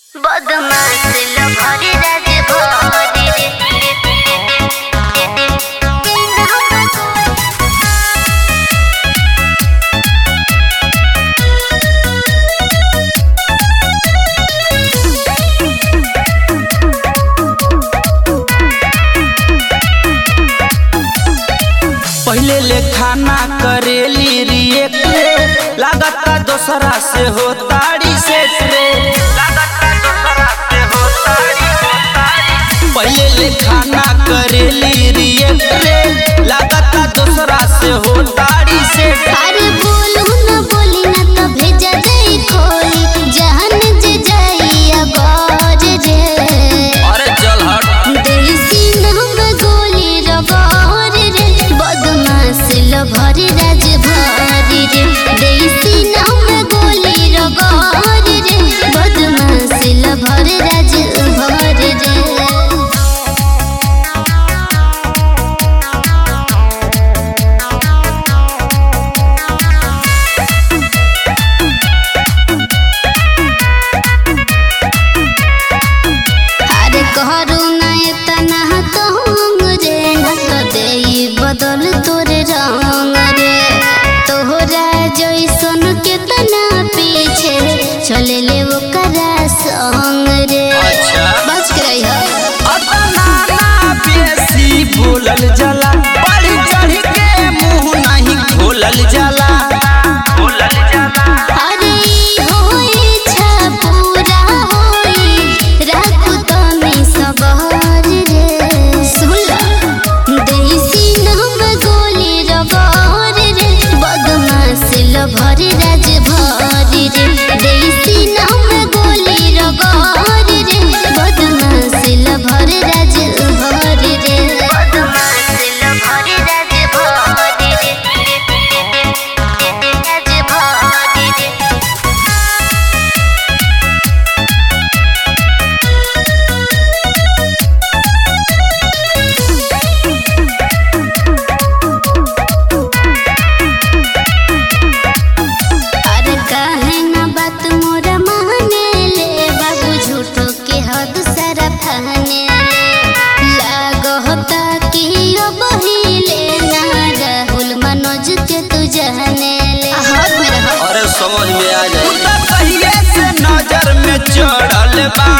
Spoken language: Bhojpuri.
बदमाश लभरी राज भरी रे पहले ले खाना करेली रिएक्ट लागता दोसरा से हो ताड़ी से रे लागता दोसरा से हो ताड़ी हो ताड़ी पहले ले खाना करेली रिएक्ट रे लागता दोसरा से हो ताड़ी से अरे बोलू न बोली न त भेजा जाई कोई जान जे जाई अबाज रे अरे चल हट देसी नाम गोली रबार रे बदमाश लभरी राज भरी रे देसी नाम गोली रबार रे बदमाश लभरी राज भरी रे अरे कहरू ना इतना कहूँग रे न तो देई बदल तोरे रंग रे तोहरा जैसन केतना पीछे चले ले वो करा संग रे अच्छा। बच के रही हो अतना ना बेसी बोलल जाला बढ़ी चढ़ी के मुंह नहीं खोलल जाला खोलल जाला अरे होई छा पूरा होई राखू तमे सबर रे सुला देसी नाम गोली रबर रे बदमाश लभरी राज भरी रे देसी नाम गोली रबर रे बदमाश लभरी राज भरी रे बदमाश लभरी राज भरी रे राज भरी रे अरे काहे ना बात मोरा माने ले बाबू झूठो के हद सारा फहने ले लागो होता कि ओ बहिले ना राहुल मनोज के तू जहने ले हाथ में रहो अरे समझ में आ जाए कहिए से नजर में चढ़ल बा